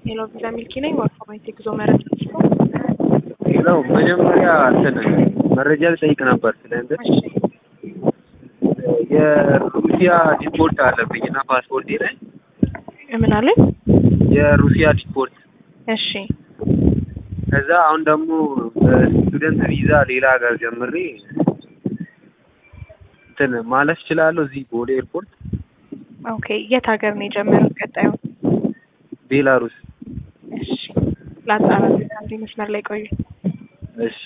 ሄሎ ቪዛ ሚልኪ ነኝ። ዋርፎማይት የጉዞ መረጃ ሌላው መጀመሪያ እንትን መረጃ ልጠይቅ ነበር ስለ እንትን የሩሲያ ዲፖርት አለብኝ እና ፓስፖርቴ ላይ ምን አለኝ? የሩሲያ ዲፖርት እሺ ከዛ አሁን ደግሞ በስቱደንት ቪዛ ሌላ ሀገር ጀምሬ እንትን ማለፍ እችላለሁ እዚህ ቦሌ ኤርፖርት ኦኬ። የት ሀገር ነው የጀመሩት? ቀጣዩ ቤላሩስ እሺ ላጣራ። አንዴ መስመር ላይ ቆዩ። እሺ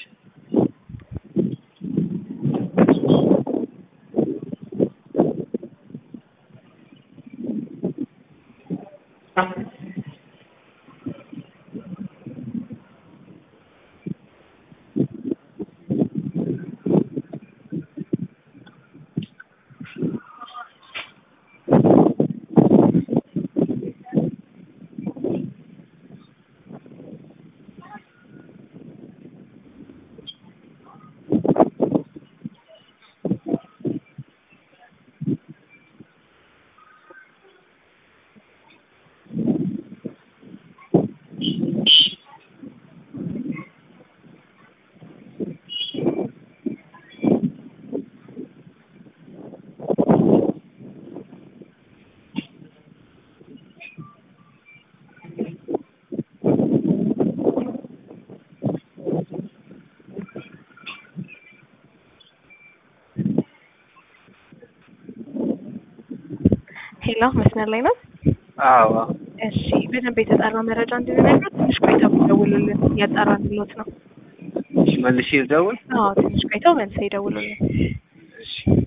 ሄሎ መስመር ላይ ነው? አዎ እሺ በደንብ የተጣራ መረጃ እንድንነግረው ትንሽ ቆይተው ይደውሉልን። እያጣራንሎት ነው። እሺ መልሼ ልደውል አዎ ትንሽ ቆይተው መልሰው ይደውሉልን። እሺ